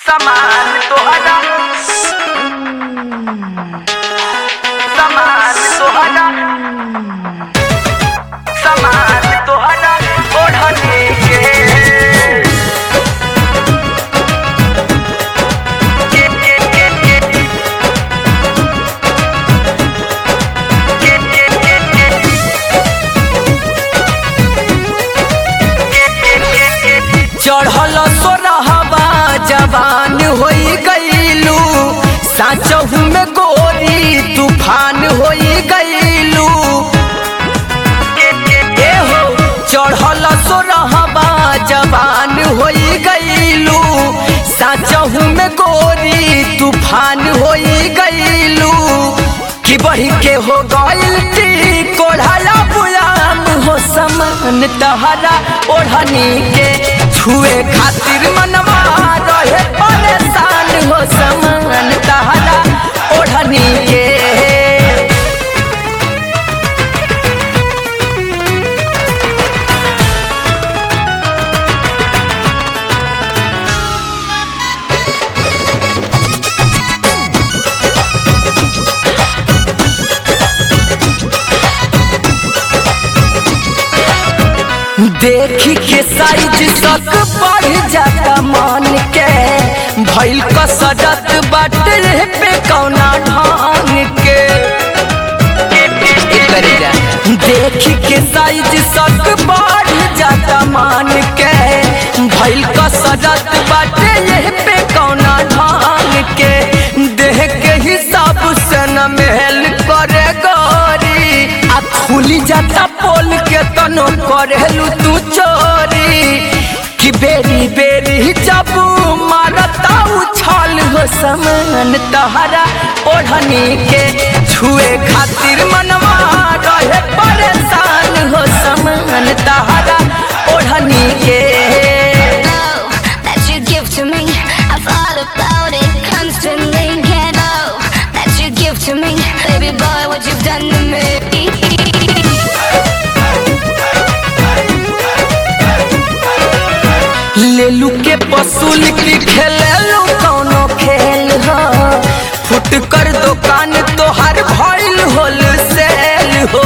समान तोहरा समान तोहरा समान तोहरा ओढ़ने के के के के के के के के के चढ़ल सोरहबा जवान होई गईलू साचहू में गोरी तूफान होई गईलू ए हो चढ़ल सोरहबा जवान होई गईलू साचहू में गोरी तूफान होई गईलू कि बढ़ी के हो गईल टी कोढ़ाया बुलाम हो समान तहरा ओढ़नी के छुए खातिर मनवा रहे परेशान हो समान तहरा ओढ़नी के देखी के साइज तक बढ़ जाता मन के भइल कसरत बाटे पे कौना ढंग के देखी के साइज तक बढ़ जाता मन के भइल कसरत बाटे पे कौना ढंग के देह के हिसाब से न महल करे गोरी आ खुली जाता पोल के तनो करेलू तू चोरी कि बेरी बेरी जब मारता उछाल हो समान तहरा ओढ़नी के छुए खातिर मनवा रहे परेशान हो समान तहरा ओढ़नी के love that you give to me. I thought about it constantly. Can't love that you give to me, baby boy. What you've done to me. लेलू के पसूल की खेलेलू कौनो खेल हो फुट कर दुकान तोहर भइल होल सेल हो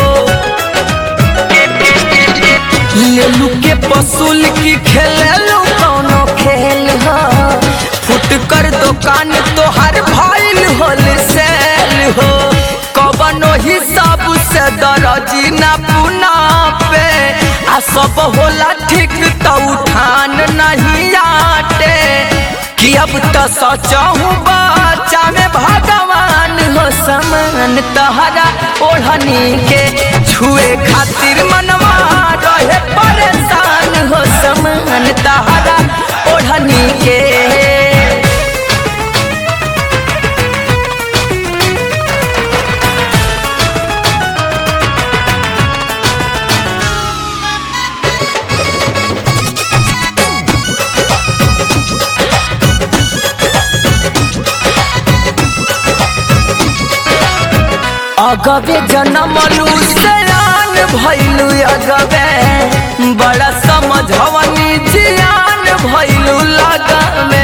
लेलू के पसूल की खेलेलू कौनो खेल हो फुट कर दुकान तोहर भइल होल सेल हो कवनो हिसाब से दरजी ना पुना पे आ सब होला ठीक तो उठान नहीं आटे कि अब तो सचहू बच्चा में भगवान हो समान तहरा ओढ़नी के छुए खातिर मनवा रहे परेशान हो समान तहरा ओढ़नी के अगबे जनमलू सयान भैलू अगबे बड़ा समझवनी जियान भैलू लगमे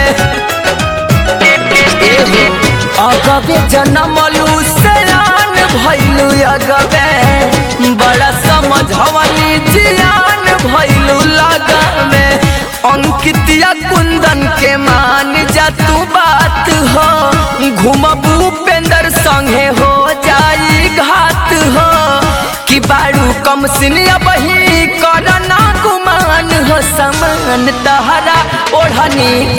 अगबे जनमलू सयान भैलू अगबे बड़ा समझवनी जियान भैलू लगमे अंकितिया कुंदन के मान जा तू बात हो घूमबू उपेंद्र संगे हो जाई घात हो कि बारू कम सिनिया बही करना गुमान हो समान तहरा ओढ़नी